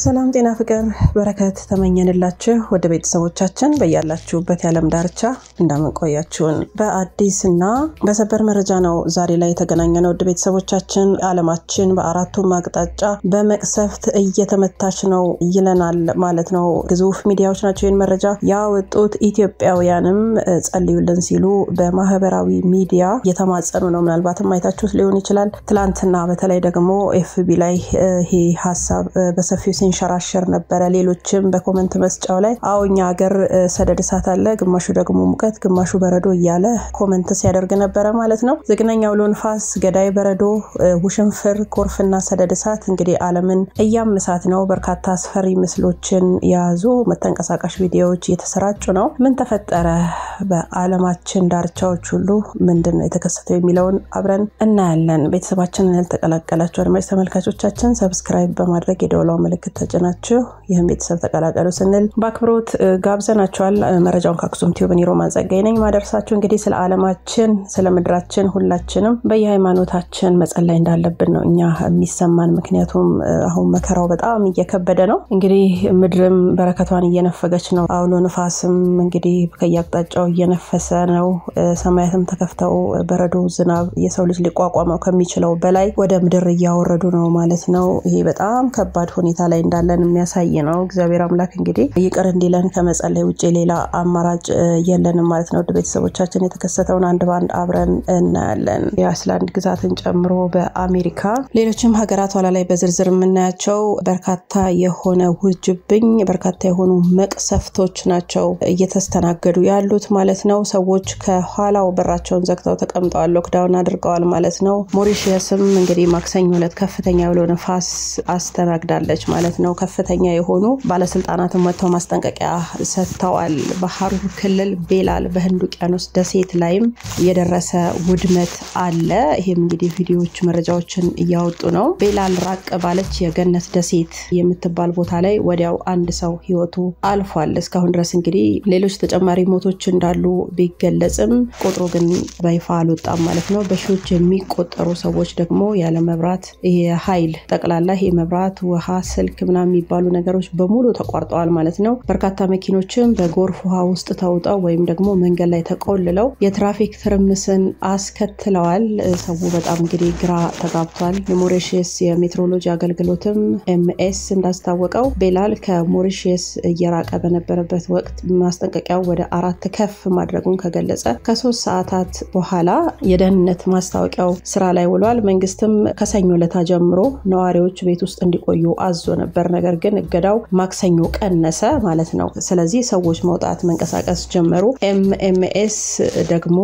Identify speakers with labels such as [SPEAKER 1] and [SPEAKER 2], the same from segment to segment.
[SPEAKER 1] ሰላም ጤና ፍቅር በረከት ተመኘንላችሁ ወደ ቤተሰቦቻችን በያላችሁበት የዓለም ዳርቻ እንዳመንቆያችሁን በአዲስ እና በሰበር መረጃ ነው ዛሬ ላይ የተገናኘነው። ወደ ቤተሰቦቻችን ዓለማችን በአራቱም አቅጣጫ በመቅሰፍት እየተመታች ነው ይለናል ማለት ነው። ግዙፍ ሚዲያዎች ናቸው ይህን መረጃ ያወጡት። ኢትዮጵያውያንም ጸልዩልን ሲሉ በማህበራዊ ሚዲያ እየተማጸኑ ነው። ምናልባትም አይታችሁት ሊሆን ይችላል። ትላንትና በተለይ ደግሞ ኤፍቢ ላይ ይሄ ሀሳብ በሰፊው ሲንሸራሸር ነበረ። ሌሎችም በኮመንት መስጫው ላይ አዎ እኛ ሀገር ሰደድ እሳት አለ፣ ግማሹ ደግሞ ሙቀት፣ ግማሹ በረዶ እያለ ኮመንት ሲያደርግ ነበረ ማለት ነው። ዝግነኛ አውሎ ንፋስ፣ ገዳይ በረዶ፣ ውሽንፍር፣ ጎርፍና ሰደድ እሳት እንግዲህ ዓለምን እያመሳት ነው። በርካታ አስፈሪ ምስሎችን የያዙ መተንቀሳቃሽ ቪዲዮዎች እየተሰራጩ ነው። ምን ተፈጠረ? በዓለማችን ዳርቻዎች ሁሉ ምንድን ነው የተከሰተው የሚለውን አብረን እናያለን። ቤተሰባችንን ያልተቀላቀላችሁ አድማጭ ተመልካቾቻችን ሰብስክራይብ በማድረግ የደወላው ምልክት ተጭናችሁ ይህም ቤተሰብ ተቀላቀሉ ስንል በአክብሮት ጋብዘናቸዋል። መረጃውን ከአክሱም ቲዩብ እኔ ሮማን ጸጋዬ ነኝ ማደርሳችሁ። እንግዲህ ስለ ዓለማችን ስለ ምድራችን ሁላችንም በየሃይማኖታችን መጸለይ እንዳለብን ነው እኛ የሚሰማን። ምክንያቱም አሁን መከራው በጣም እየከበደ ነው። እንግዲህ ምድርም በረከቷን እየነፈገች ነው። አውሎ ንፋስም እንግዲህ ከየአቅጣጫው እየነፈሰ ነው። ሰማያትም ተከፍተው በረዶ፣ ዝናብ የሰው ልጅ ሊቋቋመው ከሚችለው በላይ ወደ ምድር እያወረዱ ነው ማለት ነው። ይሄ በጣም ከባድ ሁኔታ ላይ እንዳለን የሚያሳይ ነው። እግዚአብሔር አምላክ እንግዲህ ይቅር እንዲለን ከመጸለይ ውጭ ሌላ አማራጭ የለንም ማለት ነው። ውድ ቤተሰቦቻችን የተከሰተውን አንድ በአንድ አብረን እናያለን። የአይስላንድ ግዛትን ጨምሮ በአሜሪካ ሌሎችም ሀገራት ኋላ ላይ በዝርዝር የምናያቸው በርካታ የሆነ ውርጅብኝ፣ በርካታ የሆኑ መቅሰፍቶች ናቸው እየተስተናገዱ ያሉት ማለት ነው። ሰዎች ከኋላው በራቸውን ዘግተው ተቀምጠዋል፣ ሎክዳውን አድርገዋል ማለት ነው። ሞሪሽየስም እንግዲህ ማክሰኞ ዕለት ከፍተኛ ብሎ ነፋስ አስተናግዳለች ማለት ነው። ከፍተኛ የሆኑ ባለስልጣናትን መጥተው ማስጠንቀቂያ ሰጥተዋል። በሀሩር ክልል ቤላል በህንድ ውቅያኖስ ደሴት ላይም የደረሰ ውድመት አለ። ይህም እንግዲህ ቪዲዮዎች መረጃዎችን እያወጡ ነው። ቤላል ራቅ ባለች የገነት ደሴት የምትባል ቦታ ላይ ወዲያው አንድ ሰው ህይወቱ አልፏል። እስካሁን ድረስ እንግዲህ ሌሎች ተጨማሪ ሞቶች እንዳሉ ቢገለጽም ቁጥሩ ግን በይፋ አልወጣም ማለት ነው። በሺዎች የሚቆጠሩ ሰዎች ደግሞ ያለ መብራት ኃይል ጠቅላላ ይሄ መብራት፣ ውሃ፣ ስልክ ምናምን የሚባሉ ነገሮች በሙሉ ተቋርጠዋል ማለት ነው። በርካታ መኪኖችም በጎርፍ ውሃ ውስጥ ተውጠው ወይም ደግሞ መንገድ ላይ ተቆልለው የትራፊክ ትርምስን አስከትለዋል። ሰው በጣም እንግዲህ ግራ ተጋብቷል። የሞሪሽስ የሜትሮሎጂ አገልግሎትም ኤምኤስ እንዳስታወቀው ቤላል ከሞሪሽስ እየራቀ በነበረበት ወቅት ማስጠንቀቂያው ወደ አራት ከፍ ማድረጉን ከገለጸ ከሶስት ሰዓታት በኋላ የደህንነት ማስታወቂያው ስራ ላይ ውሏል። መንግስትም ከሰኞ ለታ ጀምሮ ነዋሪዎች ቤት ውስጥ እንዲቆዩ አዞ ነበር። ነገር ግን እገዳው ማክሰኞ ቀነሰ ማለት ነው። ስለዚህ ሰዎች መውጣት መንቀሳቀስ ጀመሩ። ኤምኤምኤስ ደግሞ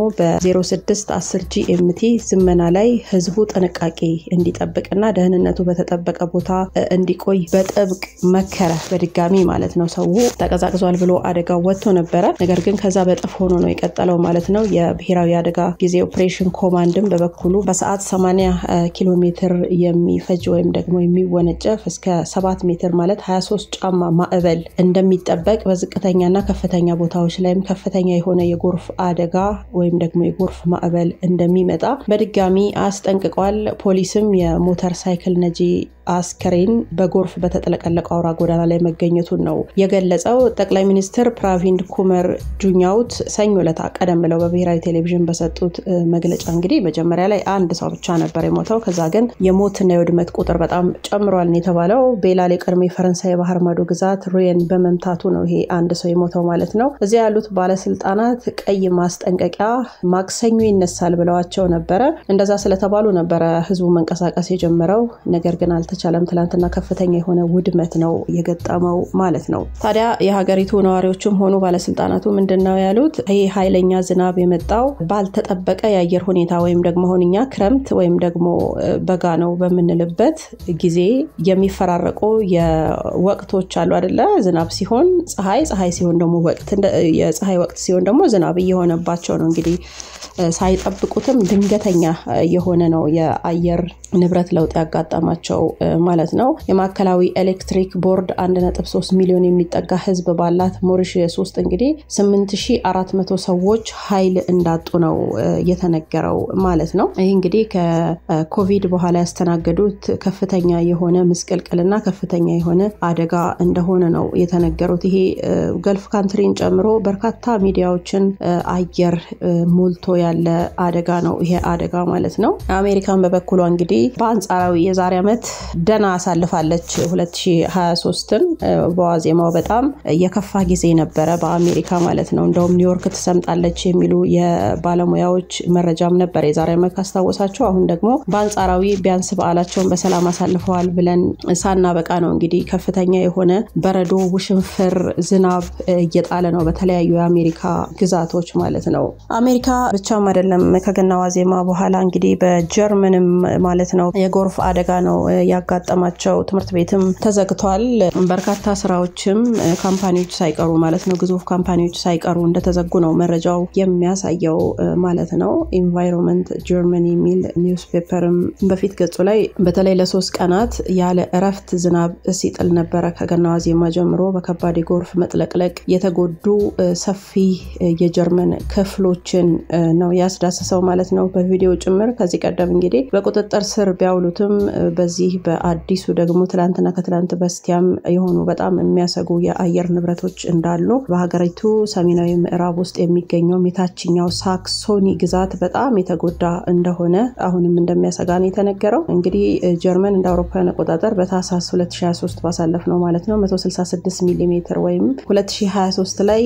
[SPEAKER 1] በ06 10 ጂኤምቲ ዝመና ላይ ህዝቡ ጥንቃቄ እንዲጠብቅና ደህንነቱ በተጠበቀ ቦታ እንዲቆይ በጥብቅ መከረ። በድጋሚ ማለት ነው። ሰው ተቀዛቅዟል ብሎ አደጋው ወጥቶ ነበረ። ነገር ግን ከዛ በጥፍ ሆኖ ነው የቀጠለው ማለት ነው። የብሔራዊ አደጋ ጊዜ ኦፕሬሽን ኮማንድም በበኩሉ በሰዓት 80 ኪሎ ሜትር የሚፈጅ ወይም ደግሞ የሚወነጨፍ እስከ 7 ሜትር ማለት 23 ጫማ ማዕበል እንደሚጠበቅ በዝቅተኛና ከፍተኛ ቦታዎች ላይም ከፍተኛ የሆነ የጎርፍ አደጋ ወይም ደግሞ የጎርፍ ማዕበል እንደሚመጣ በድጋሚ አስጠንቅቋል። ፖሊስም የሞተር ሳይክል ነጂ አስከሬን በጎርፍ በተጥለቀለቀው አውራ ጎዳና ላይ መገኘቱን ነው የገለጸው። ጠቅላይ ሚኒስትር ፕራቪንድ ኩመር ጁኛውት ሰኞ ዕለት ቀደም ብለው በብሔራዊ ቴሌቪዥን በሰጡት መግለጫ እንግዲህ መጀመሪያ ላይ አንድ ሰው ብቻ ነበር የሞተው። ከዛ ግን የሞትና የውድመት ቁጥር በጣም ጨምሯል የተባለው ቤላል የቀድሞ የፈረንሳይ የባህር ማዶ ግዛት ሩየን በመምታቱ ነው ይሄ አንድ ሰው የሞተው ማለት ነው። እዚያ ያሉት ባለስልጣናት ቀይ ማስጠንቀቂያ ማክሰኞ ይነሳል ብለዋቸው ነበረ። እንደዛ ስለተባሉ ነበረ ህዝቡ መንቀሳቀስ የጀመረው ነገር ግን አልተ አልቻለም። ትላንትና ከፍተኛ የሆነ ውድመት ነው የገጠመው ማለት ነው። ታዲያ የሀገሪቱ ነዋሪዎችም ሆኑ ባለስልጣናቱ ምንድን ነው ያሉት? ይህ ኃይለኛ ዝናብ የመጣው ባልተጠበቀ የአየር ሁኔታ ወይም ደግሞ አሁን እኛ ክረምት ወይም ደግሞ በጋ ነው በምንልበት ጊዜ የሚፈራረቁ የወቅቶች አሉ አደለ? ዝናብ ሲሆን ፀሐይ፣ ፀሐይ ሲሆን ደግሞ ወቅት የፀሐይ ወቅት ሲሆን ደግሞ ዝናብ እየሆነባቸው ነው እንግዲህ ሳይጠብቁትም ድንገተኛ የሆነ ነው የአየር ንብረት ለውጥ ያጋጠማቸው ማለት ነው። የማዕከላዊ ኤሌክትሪክ ቦርድ 1.3 ሚሊዮን የሚጠጋ ህዝብ ባላት ሞሪሽየስ ውስጥ እንግዲህ 8400 ሰዎች ኃይል እንዳጡ ነው የተነገረው ማለት ነው። ይህ እንግዲህ ከኮቪድ በኋላ ያስተናገዱት ከፍተኛ የሆነ ምስቅልቅልና ከፍተኛ ከፍተኛ የሆነ አደጋ እንደሆነ ነው የተነገሩት። ይሄ ገልፍ ካንትሪን ጨምሮ በርካታ ሚዲያዎችን አየር ሞልቶ ያለ አደጋ ነው ይሄ አደጋ ማለት ነው። አሜሪካን በበኩሏ እንግዲህ በአንጻራዊ የዛሬ ዓመት ደና አሳልፋለች 2023ን በዋዜማው በጣም የከፋ ጊዜ ነበረ በአሜሪካ ማለት ነው። እንደውም ኒውዮርክ ትሰምጣለች የሚሉ የባለሙያዎች መረጃም ነበር የዛሬ ዓመት ካስታወሳቸው። አሁን ደግሞ በአንጻራዊ ቢያንስ በዓላቸውን በሰላም አሳልፈዋል ብለን ሳናበቃ ነው እንግዲህ ከፍተኛ የሆነ በረዶ፣ ውሽንፍር፣ ዝናብ እየጣለ ነው በተለያዩ የአሜሪካ ግዛቶች ማለት ነው። አሜሪካ ብቻም አይደለም ከገና ዋዜማ በኋላ እንግዲህ በጀርመንም ማለት ነው የጎርፍ አደጋ ነው ያጋጠማቸው። ትምህርት ቤትም ተዘግቷል። በርካታ ስራዎችም ካምፓኒዎች ሳይቀሩ ማለት ነው ግዙፍ ካምፓኒዎች ሳይቀሩ እንደተዘጉ ነው መረጃው የሚያሳየው ማለት ነው። ኢንቫይሮንመንት ጀርመኒ የሚል ኒውስ ፔፐርም በፊት ገጹ ላይ በተለይ ለሶስት ቀናት ያለ እረፍት ዝናብ ሲጥል ነበረ። ከገና ዋዜማ ጀምሮ በከባድ የጎርፍ መጥለቅለቅ የተጎዱ ሰፊ የጀርመን ክፍሎችን ነው ያስዳሰሰው ማለት ነው በቪዲዮ ጭምር። ከዚህ ቀደም እንግዲህ በቁጥጥር ስር ቢያውሉትም በዚህ በአዲሱ ደግሞ ትላንትና ከትላንት በስቲያም የሆኑ በጣም የሚያሰጉ የአየር ንብረቶች እንዳሉ በሀገሪቱ ሰሜናዊ ምዕራብ ውስጥ የሚገኘው የታችኛው ሳክሶኒ ግዛት በጣም የተጎዳ እንደሆነ አሁንም እንደሚያሰጋ ነው የተነገረው። እንግዲህ ጀርመን እንደ አውሮፓውያን አቆጣጠር በታህሳስ 2023 ባሳለፍ ነው ማለት ነው 166 ሚሊ ሜትር ወይም 2023 ላይ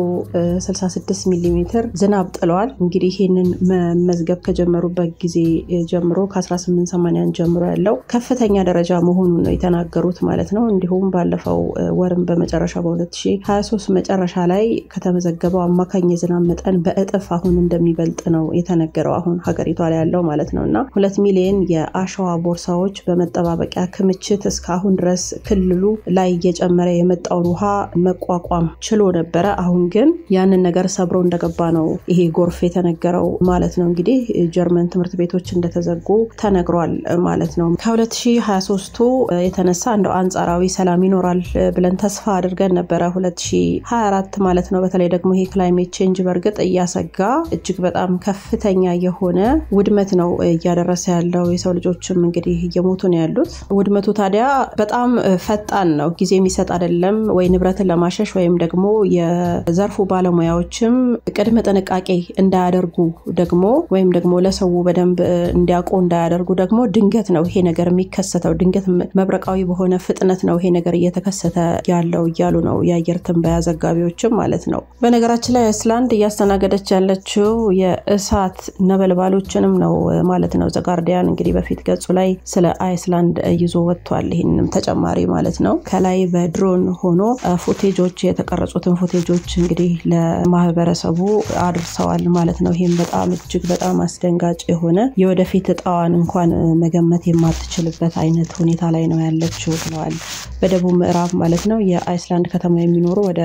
[SPEAKER 1] 166 ሚሊ ሜትር ዝናብ ጥለዋል። እንግዲህ ይህንን መመዝገብ ከጀመሩበት ጊዜ ጀምሮ ከ1880 ጀምሮ ያለው ከፍተኛ ደረጃ መሆኑን ነው የተናገሩት ማለት ነው። እንዲሁም ባለፈው ወርም በመጨረሻ በ2023 መጨረሻ ላይ ከተመዘገበው አማካኝ የዝናብ መጠን በእጥፍ አሁን እንደሚበልጥ ነው የተነገረው አሁን ሀገሪቷ ላይ ያለው ማለት ነው እና ሁለት ሚሊዮን የአሸዋ ቦርሳዎች በመጠባበቂያ ክምችት እስካሁን ድረስ ክልሉ ላይ እየጨመረ የመጣውን ውሃ መቋቋም ችሎ ነበረ። አሁን ግን ያንን ነገር ሰብሮ እንደገባ ነው ይሄ ጎርፍ የተነገረው ማለት ነው። እንግዲህ ጀርመን ትምህርት ቤቶች እንደተዘጉ ተነግሯል ማለት ነው። ከ2023ቱ የተነሳ እንደው አንጻራዊ ሰላም ይኖራል ብለን ተስፋ አድርገን ነበረ 2024 ማለት ነው። በተለይ ደግሞ ይሄ ክላይሜት ቼንጅ በእርግጥ እያሰጋ እጅግ በጣም ከፍተኛ የሆነ ውድመት ነው እያደረሰ ያለው። የሰው ልጆችም እንግዲህ እየሞቱ ነው ያሉት። ውድመቱ ታዲያ በጣም ፈጣን ነው፣ ጊዜ የሚሰጥ አይደለም። ወይ ንብረትን ለማሸሽ ወይም ደግሞ የዘርፉ ባለሙያዎችም ቅድመ ጥንቃቄ እንዳያደርጉ ደግሞ ወይም ደግሞ ለሰው በደንብ እንዲያውቁ እንዳያደርጉ ደግሞ ድንገት ነው ይሄ ነገር የሚከሰተው። ድንገት መብረቃዊ በሆነ ፍጥነት ነው ይሄ ነገር እየተከሰተ ያለው እያሉ ነው የአየር ትንበያ ዘጋቢዎችም ማለት ነው። በነገራችን ላይ አይስላንድ እያስተናገደች ያለችው የእሳት ነበልባሎችንም ነው ማለት ነው። ዘጋርዲያን እንግዲህ በፊት ገጹ ላይ ስለ አይስላንድ ይዞ ወጥቷል። ይህንንም ተጨማሪ ማለት ነው ከላይ በድሮን ሆኖ ፉቴጆች የተቀረጹትን ፉቴጆች እንግዲህ ለማህበረሰቡ አድርሰዋል ማለት ነው። ይህም በጣም እጅግ በጣም አስደንጋጭ የሆነ የወደፊት እጣዋን እንኳን መገመት የማትችልበት አይነት ሁኔታ ላይ ነው ያለችው ብለዋል። በደቡብ ምዕራብ ማለት ነው የአይስላንድ ከተማ የሚኖሩ ወደ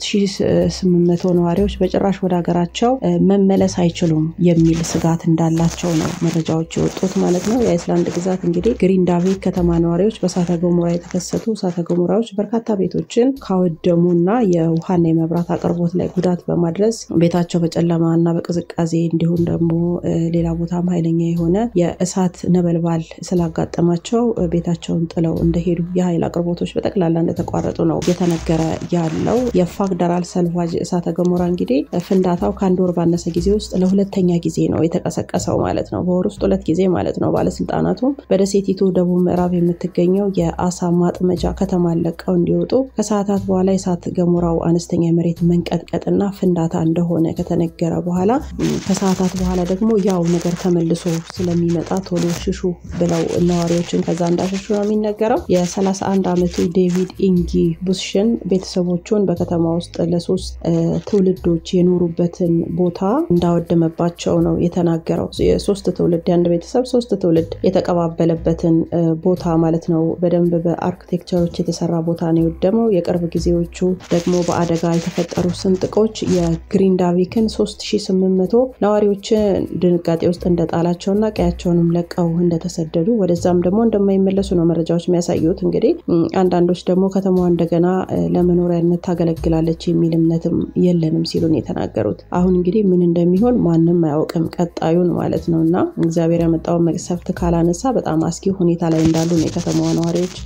[SPEAKER 1] 3800 ነዋሪዎች በጭራሽ ወደ ሀገራቸው መመለስ አይችሉም የሚል ስጋት እንዳላቸው ነው መረጃዎች የወጡት ማለት ነው። የአይስላንድ ግዛት እንግዲህ ግሪንዳቪክ ከተማ ነዋሪዎች በእሳተ ገሞራ የተከሰቱ እሳተ ገሞራዎች በርካታ ቤቶችን ካወደሙ እና የውሃና የመብራት አቅርቦት ላይ ጉዳት በማድረስ ቤታቸው በጨለማ እና በቅዝቃዜ እንዲሁም ደግሞ ሌላ ቦታም ኃይለኛ የሆነ የእሳት ነበልባል ስላጋጠማቸው ቤታቸውን ጥለው እንደሄዱ የኃይል አቅርቦቶች በጠቅላላ እንደተቋረጡ ነው እየተነገረ ያለው። የፋግደራል ሰልቫጅ እሳተ ገሞራ እንግዲህ ፍንዳታው ከአንድ ወር ባነሰ ጊዜ ውስጥ ለሁለተኛ ጊዜ ነው የተቀሰቀሰው ማለት ነው። በወር ውስጥ ሁለት ጊዜ ማለት ነው። ባለስልጣናቱም በደሴቲቱ ደቡብ ምዕራብ የምትገኘው የአሳ ማጥመጃ ከተማን ለቀው እንዲወጡ ከሰዓታት በኋላ የእሳት ገሞራው አነስተኛ የመሬት መንቀጥቀጥና ፍንዳታ እንደሆነ ከተነገረ በኋላ ከሰዓታት በኋላ ደግሞ ያው ነገር ተመልሶ ስለሚመጣ ቶሎ ሽሹ ብለው ነዋሪዎችን ከዛ እንዳሸሹ ነው የሚነገረው። የ31 ዓመቱ ዴቪድ ኢንጊ ቡስሽን ቤተሰቦቹን በከተማ ውስጥ ለሶስት ትውልዶች የኖሩበትን ቦታ እንዳወደመባቸው ነው የተናገረው። የሶስት ትውልድ የአንድ ቤተሰብ ሶስት ትውልድ የተቀባበለበትን ቦታ ማለት ነው። በደንብ በአርክቴክቸሮች የተሰራ ቦታ ነው የወደመው። የቅርብ ጊዜዎቹ ደግሞ በአደጋ የተፈጠሩ ስንጥቆች የግሪንዳቪክን 3800 ነዋሪዎችን ድንጋጤ ውስጥ እንደጣላቸውና ቀያቸውንም ለቀው እንደተሰደዱ ወደዛም ደግሞ እንደማይመለሱ ነው መረጃዎች የሚያሳዩት። እንግዲህ አንዳንዶች ደግሞ ከተማዋ እንደገና ለመኖሪያነት ታገለግላለች የሚል እምነትም የለንም ሲሉን የተናገሩት። አሁን እንግዲህ ምን እንደሚሆን ማንም አያውቅም ቀጣዩን ማለት ነው እና እግዚአብሔር ያመጣውን መቅሰፍት ካላነሳ በጣም አስጊ ሁኔታ ላይ እንዳሉ ነው የከተማዋ ነዋሪዎች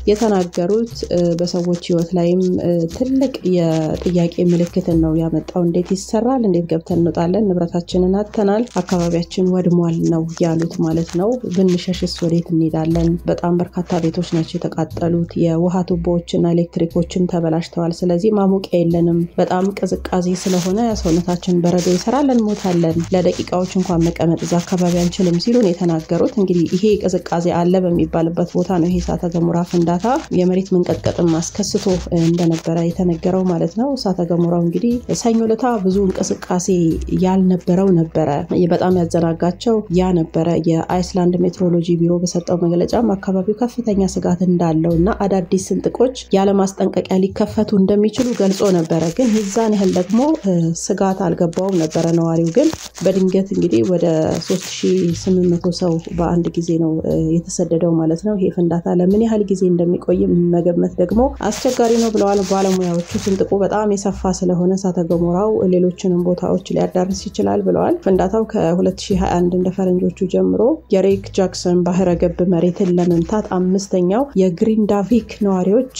[SPEAKER 1] የተናገሩት በሰዎች ህይወት ላይም ትልቅ የጥያቄ ምልክትን ነው ያመጣው። እንዴት ይሰራል? እንዴት ገብተን እንወጣለን? ንብረታችንን አጥተናል፣ አካባቢያችን ወድሟል ነው ያሉት ማለት ነው። ብንሸሽስ ወዴት እንሄዳለን? በጣም በርካታ ቤቶች ናቸው የተቃጠሉት። የውሃ ቱቦዎችና ኤሌክትሪኮችም ተበላሽተዋል። ስለዚህ ማሞቂያ የለንም። በጣም ቅዝቃዜ ስለሆነ ሰውነታችን በረዶ ይሰራል፣ እንሞታለን። ለደቂቃዎች እንኳን መቀመጥ እዛ አካባቢ አንችልም ሲሉን የተናገሩት እንግዲህ ይሄ ቅዝቃዜ አለ በሚባልበት ቦታ ነው ይሄ እሳተ ገሞራ ፍንዳታ የመሬት መንቀጥቀጥም አስከስቶ እንደነበረ የተነገረው ማለት ነው። እሳተ ገሞራው እንግዲህ ሰኞ ለታ ብዙ እንቅስቃሴ ያልነበረው ነበረ። በጣም ያዘናጋቸው ያ ነበረ። የአይስላንድ ሜትሮሎጂ ቢሮ በሰጠው መግለጫም አካባቢው ከፍተኛ ስጋት እንዳለው እና አዳዲስ ስንጥቆች ያለማስጠንቀቂያ ሊከፈቱ እንደሚችሉ ገልጾ ነበረ። ግን የዛን ያህል ደግሞ ስጋት አልገባውም ነበረ። ነዋሪው ግን በድንገት እንግዲህ ወደ 3800 ሰው በአንድ ጊዜ ነው የተሰደደው ማለት ነው። ይሄ ፍንዳታ ለምን ያህል ጊዜ እንደሚቆይ መገመት ደግሞ አስቸጋሪ ነው ብለዋል ባለሙያዎቹ። ስንጥቁ በጣም የሰፋ ስለሆነ እሳተ ገሞራው ሌሎችንም ቦታዎች ሊያዳርስ ይችላል ብለዋል። ፍንዳታው ከ2021 እንደ ፈረንጆቹ ጀምሮ የሬክ ጃክሰን ባህረ ገብ መሬትን ለመምታት አምስተኛው የግሪንዳቪክ ነዋሪዎች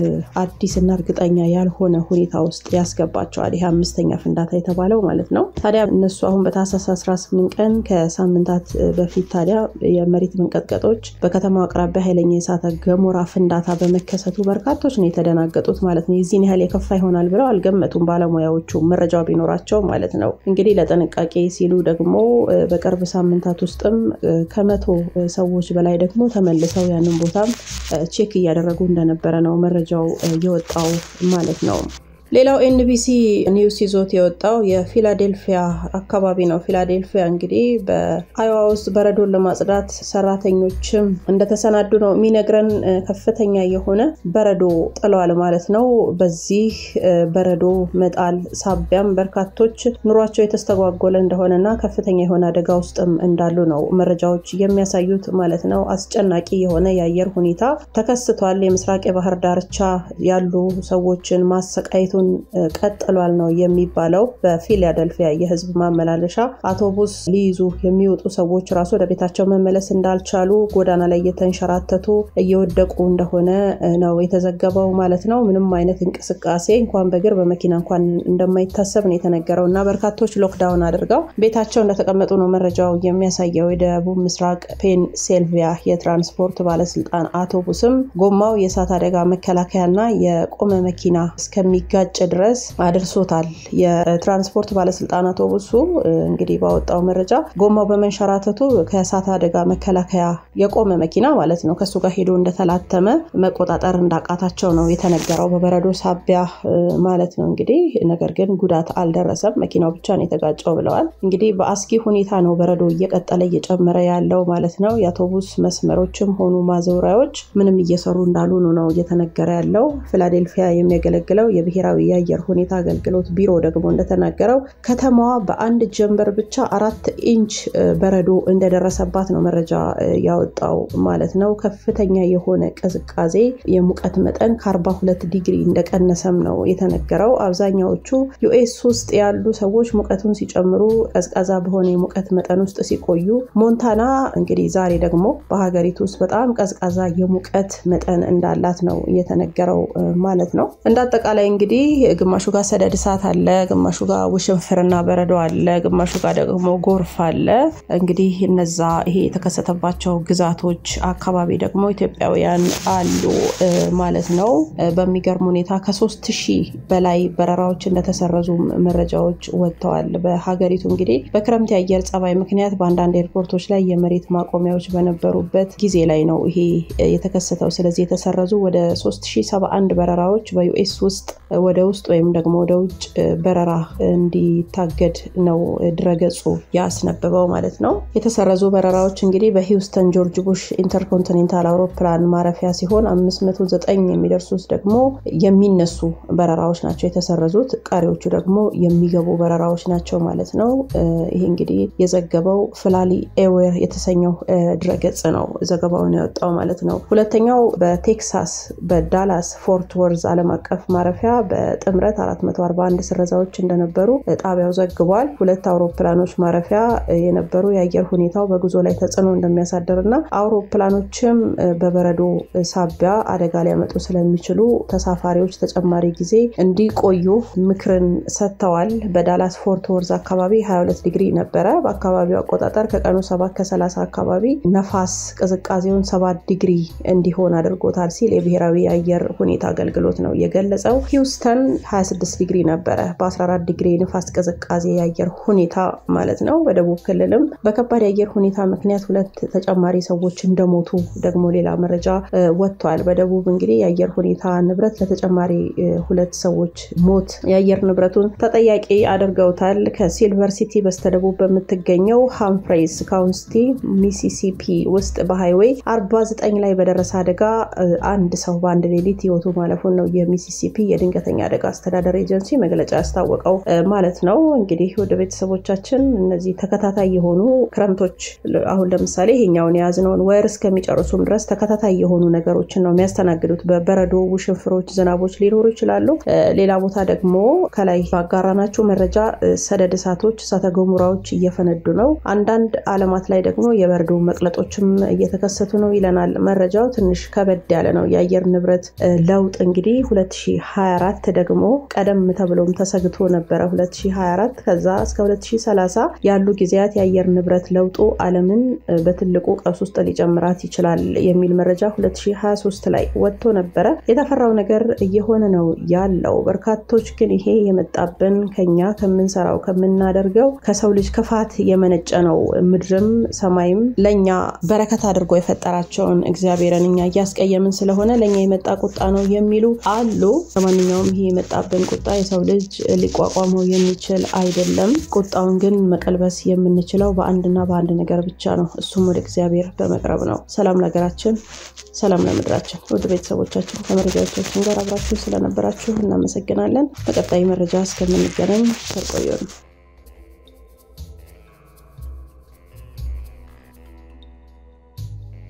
[SPEAKER 1] አዲስና እርግጠኛ ያልሆነ ሁኔታ ውስጥ ያስገባቸዋል። ይህ አምስተኛ ፍንዳታ የተባለው ማለት ነው። ታዲያ እነሱ አሁን በታህሳስ 18 ቀን ከሳምንታት በፊት ታዲያ የመሬት መንቀጥቀጦች በከተማው አቅራቢያ ኃይለኛ የእሳተ ገሞራ ፍንዳታ በመከሰቱ በርካቶች ነው የተደናገጡት ማለት ነው። የዚህን ያህል የከፋ ይሆናል ብለው አልገመቱም ባለሙያዎቹ መረጃው ቢኖራቸው ማለት ነው። እንግዲህ ለጥንቃቄ ሲሉ ደግሞ በቅርብ ሳምንታት ውስጥም ከመቶ ሰዎች በላይ ደግሞ ተመልሰው ያንን ቦታም ቼክ እያደረጉ እንደነበረ ነው መረጃው የወጣው ማለት ነው። ሌላው ኤንቢሲ ኒውስ ይዞት የወጣው የፊላዴልፊያ አካባቢ ነው። ፊላዴልፊያ እንግዲህ በአይዋ ውስጥ በረዶን ለማጽዳት ሰራተኞችም እንደተሰናዱ ነው የሚነግረን። ከፍተኛ የሆነ በረዶ ጥለዋል ማለት ነው። በዚህ በረዶ መጣል ሳቢያም በርካቶች ኑሯቸው የተስተጓጎለ እንደሆነና ከፍተኛ የሆነ አደጋ ውስጥም እንዳሉ ነው መረጃዎች የሚያሳዩት ማለት ነው። አስጨናቂ የሆነ የአየር ሁኔታ ተከስቷል። የምስራቅ የባህር ዳርቻ ያሉ ሰዎችን ማሰቃየቱ ቀጥሏል ነው የሚባለው። በፊላደልፊያ የህዝብ ማመላለሻ አውቶቡስ ሊይዙ የሚወጡ ሰዎች ራሱ ወደ ቤታቸው መመለስ እንዳልቻሉ ጎዳና ላይ እየተንሸራተቱ እየወደቁ እንደሆነ ነው የተዘገበው ማለት ነው። ምንም አይነት እንቅስቃሴ እንኳን በእግር በመኪና እንኳን እንደማይታሰብ ነው የተነገረው እና በርካቶች ሎክዳውን አድርገው ቤታቸው እንደተቀመጡ ነው መረጃው የሚያሳየው። የደቡብ ምስራቅ ፔንሲልቪያ የትራንስፖርት ባለስልጣን አውቶቡስም ጎማው የእሳት አደጋ መከላከያና የቆመ መኪና እስከሚጋ ጭ ድረስ አድርሶታል። የትራንስፖርት ባለስልጣን አውቶቡሱ እንግዲህ ባወጣው መረጃ ጎማው በመንሸራተቱ ከእሳት አደጋ መከላከያ የቆመ መኪና ማለት ነው ከሱ ጋር ሄዶ እንደተላተመ መቆጣጠር እንዳቃታቸው ነው የተነገረው በበረዶ ሳቢያ ማለት ነው እንግዲህ። ነገር ግን ጉዳት አልደረሰም፣ መኪናው ብቻ ነው የተጋጨው ብለዋል። እንግዲህ በአስጊ ሁኔታ ነው በረዶ እየቀጠለ እየጨመረ ያለው ማለት ነው። የአውቶቡስ መስመሮችም ሆኑ ማዘውሪያዎች ምንም እየሰሩ እንዳልሆኑ ነው እየተነገረ ያለው። ፊላዴልፊያ የሚያገለግለው የብሔራዊ የአየር ሁኔታ አገልግሎት ቢሮ ደግሞ እንደተናገረው ከተማዋ በአንድ ጀንበር ብቻ አራት ኢንች በረዶ እንደደረሰባት ነው መረጃ ያወጣው ማለት ነው። ከፍተኛ የሆነ ቅዝቃዜ የሙቀት መጠን ከ42 ዲግሪ እንደቀነሰም ነው የተነገረው። አብዛኛዎቹ ዩኤስ ውስጥ ያሉ ሰዎች ሙቀቱን ሲጨምሩ ቀዝቃዛ በሆነ የሙቀት መጠን ውስጥ ሲቆዩ፣ ሞንታና እንግዲህ ዛሬ ደግሞ በሀገሪቱ ውስጥ በጣም ቀዝቃዛ የሙቀት መጠን እንዳላት ነው የተነገረው ማለት ነው። እንደ አጠቃላይ እንግዲህ ግማሹ ጋር ሰደድ እሳት አለ፣ ግማሹ ጋር ውሽንፍርና በረዶ አለ፣ ግማሹ ጋር ደግሞ ጎርፍ አለ። እንግዲህ እነዛ ይሄ የተከሰተባቸው ግዛቶች አካባቢ ደግሞ ኢትዮጵያውያን አሉ ማለት ነው። በሚገርም ሁኔታ ከሶስት ሺህ በላይ በረራዎች እንደተሰረዙ መረጃዎች ወጥተዋል። በሀገሪቱ እንግዲህ በክረምት የአየር ጸባይ ምክንያት በአንዳንድ ኤርፖርቶች ላይ የመሬት ማቆሚያዎች በነበሩበት ጊዜ ላይ ነው ይሄ የተከሰተው። ስለዚህ የተሰረዙ ወደ 3071 በረራዎች በዩኤስ ውስጥ ወደ ውስጥ ወይም ደግሞ ወደ ውጭ በረራ እንዲታገድ ነው ድረገጹ ያስነበበው ማለት ነው። የተሰረዙ በረራዎች እንግዲህ በሂውስተን ጆርጅ ቡሽ ኢንተርኮንቲኔንታል አውሮፕላን ማረፊያ ሲሆን 509 የሚደርሱት ደግሞ የሚነሱ በረራዎች ናቸው የተሰረዙት። ቀሪዎቹ ደግሞ የሚገቡ በረራዎች ናቸው ማለት ነው። ይህ እንግዲህ የዘገበው ፍላሊ ኤዌር የተሰኘው ድረገጽ ነው ዘገባውን ያወጣው ማለት ነው። ሁለተኛው በቴክሳስ በዳላስ ፎርት ወርዝ ዓለም አቀፍ ማረፊያ በጥምረት 441 ስረዛዎች እንደነበሩ ጣቢያው ዘግቧል። ሁለት አውሮፕላኖች ማረፊያ የነበሩ የአየር ሁኔታው በጉዞ ላይ ተጽዕኖ እንደሚያሳድር እና አውሮፕላኖችም በበረዶ ሳቢያ አደጋ ሊያመጡ ስለሚችሉ ተሳፋሪዎች ተጨማሪ ጊዜ እንዲቆዩ ምክርን ሰጥተዋል። በዳላስ ፎርት ወርዝ አካባቢ 22 ዲግሪ ነበረ። በአካባቢው አቆጣጠር ከቀኑ 7 ከ30 አካባቢ ነፋስ ቅዝቃዜውን 7 ዲግሪ እንዲሆን አድርጎታል ሲል የብሔራዊ የአየር ሁኔታ አገልግሎት ነው የገለጸው። ሂውስተን 26 ዲግሪ ነበረ በ14 ዲግሪ ንፋስ ቅዝቃዜ የአየር ሁኔታ ማለት ነው። በደቡብ ክልልም በከባድ የአየር ሁኔታ ምክንያት ሁለት ተጨማሪ ሰዎች እንደሞቱ ደግሞ ሌላ መረጃ ወጥቷል። በደቡብ እንግዲህ የአየር ሁኔታ ንብረት ለተጨማሪ ሁለት ሰዎች ሞት የአየር ንብረቱን ተጠያቂ አድርገውታል። ከሲልቨር ሲቲ በስተደቡብ በምትገኘው ሃምፍሬይስ ካውንቲ ሚሲሲፒ ውስጥ በሃይዌይ 49 ላይ በደረሰ አደጋ አንድ ሰው በአንድ ሌሊት ህይወቱ ማለፉን ነው የሚሲሲፒ የድንገተኛ አደጋ አስተዳደር ኤጀንሲ መግለጫ ያስታወቀው ማለት ነው። እንግዲህ ወደ ቤተሰቦቻችን እነዚህ ተከታታይ የሆኑ ክረምቶች አሁን ለምሳሌ ይሄኛውን የያዝነውን ወር እስከሚጨርሱም ድረስ ተከታታይ የሆኑ ነገሮችን ነው የሚያስተናግዱት። በበረዶ ውሽንፍሮች፣ ዝናቦች ሊኖሩ ይችላሉ። ሌላ ቦታ ደግሞ ከላይ ባጋራናቸው መረጃ ሰደድ እሳቶች፣ እሳተ ገሞራዎች እየፈነዱ ነው። አንዳንድ አለማት ላይ ደግሞ የበረዶ መቅለጦችም እየተከሰቱ ነው ይለናል መረጃው። ትንሽ ከበድ ያለ ነው የአየር ንብረት ለውጥ እንግዲህ 2024 ደግሞ ቀደም ተብሎም ተሰግቶ ነበረ 2024 ከዛ እስከ 2030 ያሉ ጊዜያት የአየር ንብረት ለውጡ ዓለምን በትልቁ ቀውስ ውስጥ ሊጨምራት ይችላል የሚል መረጃ 2023 ላይ ወጥቶ ነበረ። የተፈራው ነገር እየሆነ ነው ያለው። በርካቶች ግን ይሄ የመጣብን ከኛ ከምንሰራው ከምናደርገው ከሰው ልጅ ክፋት የመነጨ ነው። ምድርም ሰማይም ለእኛ በረከት አድርጎ የፈጠራቸውን እግዚአብሔርን እኛ እያስቀየምን ስለሆነ ለእኛ የመጣ ቁጣ ነው የሚሉ አሉ። ለማንኛውም ይሄ የመጣብን ቁጣ የሰው ልጅ ሊቋቋመው የሚችል አይደለም። ቁጣውን ግን መቀልበስ የምንችለው በአንድና በአንድ ነገር ብቻ ነው። እሱም ወደ እግዚአብሔር በመቅረብ ነው። ሰላም ለሀገራችን፣ ሰላም ለምድራችን። ውድ ቤተሰቦቻችን ከመረጃዎቻችን ጋር አብራችሁ ስለነበራችሁ እናመሰግናለን። በቀጣይ መረጃ እስከምንገናኝ ተቆዩ ነው።